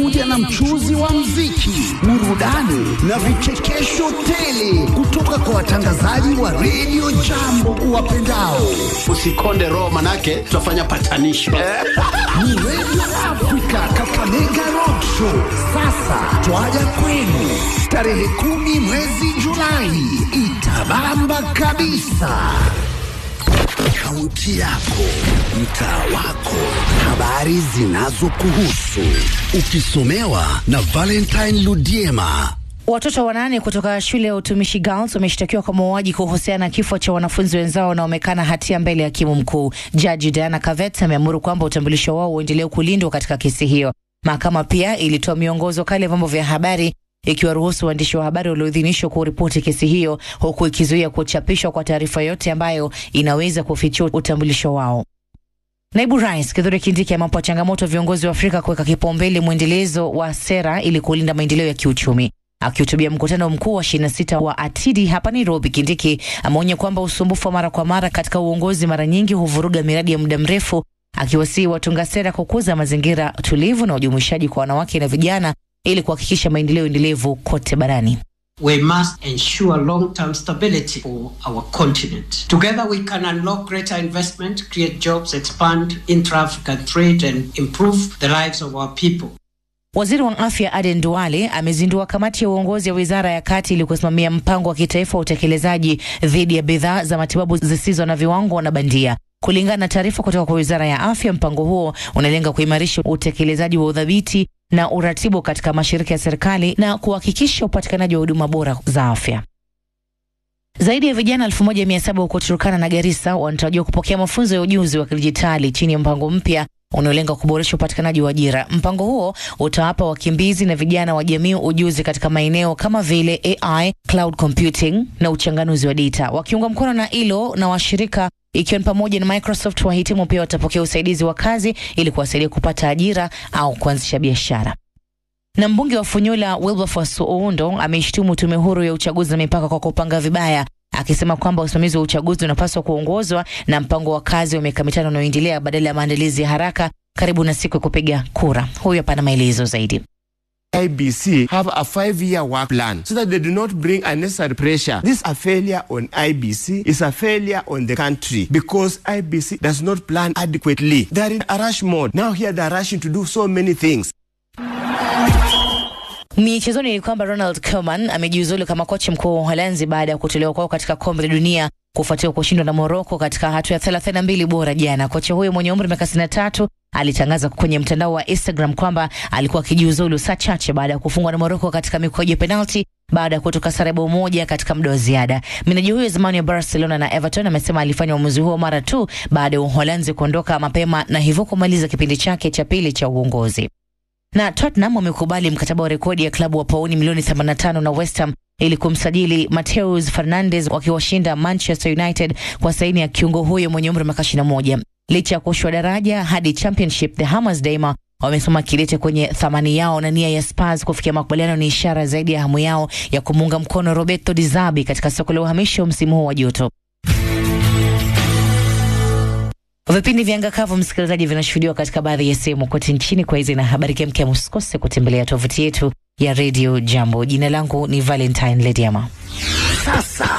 inakuja na mchuzi wa mziki, burudani na vichekesho tele kutoka kwa watangazaji wa redio Jambo uwapendao. Usikonde roho, manake tutafanya patanisho Ni redio Afrika Kakamega Rock Show. Sasa twaja kwenu tarehe kumi mwezi Julai, itabamba kabisa. Kaunti yako, mtaa wako, habari zinazokuhusu, ukisomewa na Valentine Ludiema. Watoto wanane kutoka shule ya utumishi Girls wameshtakiwa kwa mauaji kuhusiana na kifo cha wanafunzi wenzao wanaomekana hatia mbele ya hakimu mkuu. Jaji Diana Kavet ameamuru kwamba utambulisho wao uendelee kulindwa katika kesi hiyo. Mahakama pia ilitoa miongozo kali ya vyombo vya habari ikiwaruhusu waandishi wa habari walioidhinishwa kuripoti kesi hiyo, huku ikizuia kuchapishwa kwa taarifa yote ambayo inaweza kufichua utambulisho wao. Naibu Rais Kithure Kindiki amewapa changamoto viongozi wa Afrika kuweka kipaumbele mwendelezo wa sera ili kulinda maendeleo ya kiuchumi. Akihutubia mkutano mkuu wa 26 wa ATIDI hapa Nairobi, Kindiki ameonya kwamba usumbufu wa mara kwa mara katika uongozi mara nyingi huvuruga miradi ya muda mrefu, akiwasihi watunga sera kukuza mazingira tulivu na ujumuishaji kwa wanawake na vijana ili kuhakikisha maendeleo endelevu kote barani. We must ensure long-term stability for our continent. Together we can unlock greater investment, create jobs, expand intra-African trade and improve the lives of our people. Waziri wa afya Aden Duale amezindua kamati ya uongozi ya wizara ya kati ili kusimamia mpango wa kitaifa wa utekelezaji dhidi ya bidhaa za matibabu zisizo na viwango na bandia. Kulingana na taarifa kutoka kwa wizara ya afya, mpango huo unalenga kuimarisha utekelezaji wa udhabiti na uratibu katika mashirika ya serikali na kuhakikisha upatikanaji wa huduma bora za afya. Zaidi ya vijana 1700 huko Turkana na Garissa wanatarajiwa kupokea mafunzo ya ujuzi wa kidijitali chini ya mpango mpya unaolenga kuboresha upatikanaji wa ajira. Mpango huo utawapa wakimbizi na vijana wa jamii ujuzi katika maeneo kama vile AI, cloud computing na uchanganuzi wa data. Wakiunga mkono na ILO na washirika ikiwa ni pamoja na Microsoft, wahitimu pia watapokea usaidizi wa kazi ili kuwasaidia kupata ajira au kuanzisha biashara. Na mbunge wa Funyula Wilberforce Oundo ameishtumu tume huru ya uchaguzi na mipaka kwa kupanga vibaya akisema kwamba usimamizi wa uchaguzi unapaswa kuongozwa na mpango wa kazi wa miaka mitano unaoendelea badala ya maandalizi ya haraka karibu na siku ya kupiga kura. Huyu hapa na maelezo zaidi. IBC have a five-year work plan so that they do not bring unnecessary pressure. This a failure on IBC is a failure on the country because IBC does not plan adequately. They are in a rush mode. Now here they are rushing to do so many things. Michezoni ni kwamba Ronald Koeman amejiuzulu kama kocha mkuu wa Uholanzi baada ya kutolewa kwao katika kombe la dunia kufuatia kushindwa na Moroko katika hatua ya 32 bora jana. Kocha huyo mwenye umri wa miaka 63 alitangaza kwenye mtandao wa Instagram kwamba alikuwa akijiuzulu saa chache baada ya kufungwa na Moroko katika mikwaju ya penalti baada ya kutoka sare bao moja katika muda wa ziada. Meneja huyo zamani wa Barcelona na Everton amesema alifanya uamuzi huo mara tu baada ya Uholanzi kuondoka mapema na hivyo kumaliza kipindi chake cha pili cha uongozi na Tottenham wamekubali mkataba wa rekodi ya klabu wa pauni milioni 85 na West Ham ili kumsajili Mateus Fernandes wakiwashinda Manchester United kwa saini ya kiungo huyo mwenye umri wa miaka 21. Licha ya kushushwa daraja hadi Championship, the Hammers daima wamesoma kidete kwenye thamani yao na nia ya Spurs kufikia makubaliano ni ishara zaidi ya hamu yao ya kumuunga mkono Roberto Di Zerbi katika soko la uhamisho msimu huu wa joto. Vipindi vya Angakavu, msikilizaji, vinashuhudiwa katika baadhi ya sehemu kote nchini. Kwa hizi na habari kemkem, usikose kutembelea tovuti yetu ya Radio Jambo. Jina langu ni Valentine Lediama. Sasa